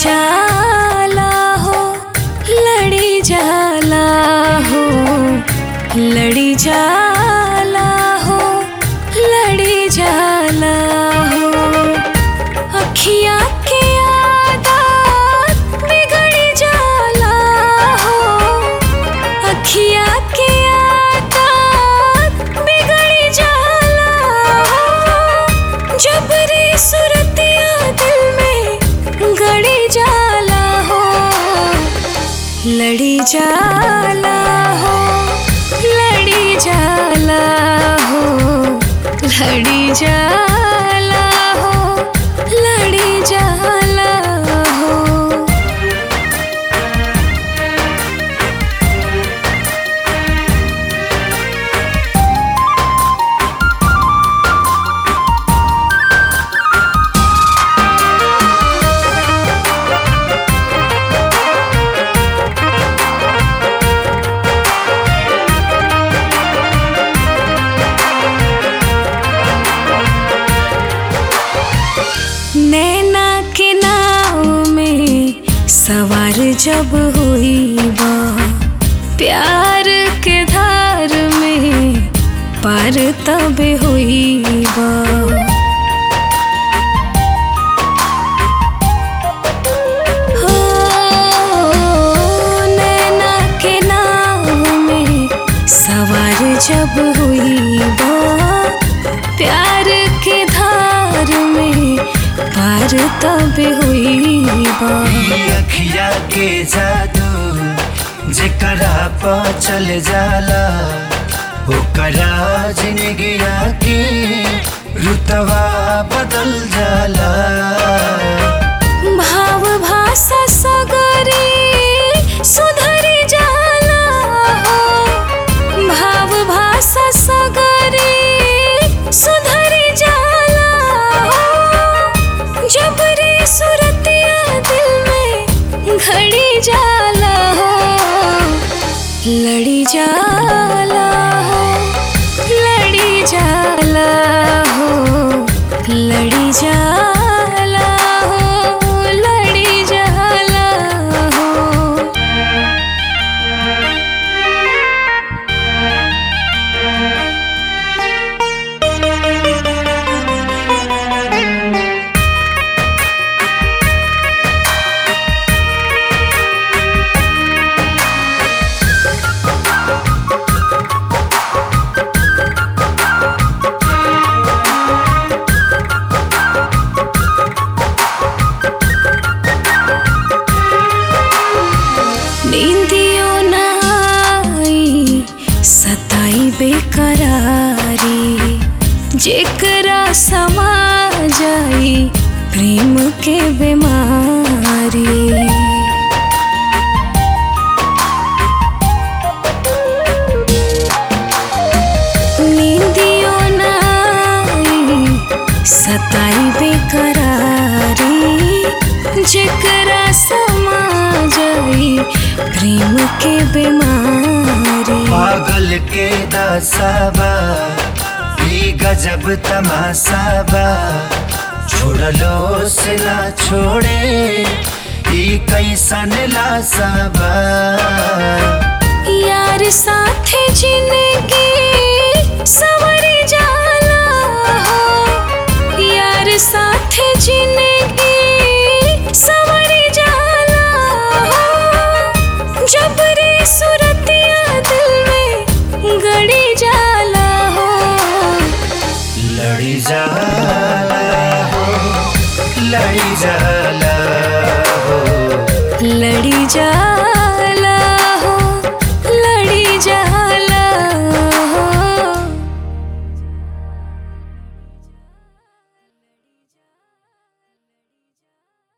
जाला हो लड़ी जाला हो लड़ी जाला हो लड़ी जाला हो अखिया के आदत बिगड़ जाला हो अखिया के आदत बिगड़ जाला हो जबरी सुरतिया दिल में गड़ी जाला हो लड़ी जाला हो लड़ी जाला हो लड़ी जाला हो लड़ी जाला हो नैना के नाव में सवार जब हुई बा प्यार के धार में पार तब हुई बा हो, नैना के नाव में सवार जब हुई बा प्यार के धार में पार तब हुई बा ई अखिया के जादू जेकरा पा चल जाला ओकरा जिंदगिया के रुतवा बदल जाला भाव भाषा सगरे सुधरी जाला हो भाव भाषा सगरे सुधरी जाला हो जबरी सुरतिया दिल में घड़ी जाला हो लड़ी जाला हो लड़ी जाला हो लड़ी जाला हो लड़ी जाला हो नींदियो न आई सताई बेकरारी जेकरा समा जाई प्रेम के बीमारी नींदियो न आई सताई बेकरारी जेकरा समा जाई प्रेम के बीमारी पागल के दासाबा ई गजब तमासाबा छोड़लो से ना छोड़े ई कैसन लासाबा यार साथे जिंदगी सवरी जाला हो यार साथे जिंदगी सवरी जाला हो जबरी सुरतिया दिल में गड़ी जाला हो लड़ी जाला हो लड़ी जाला हो लड़ी जाला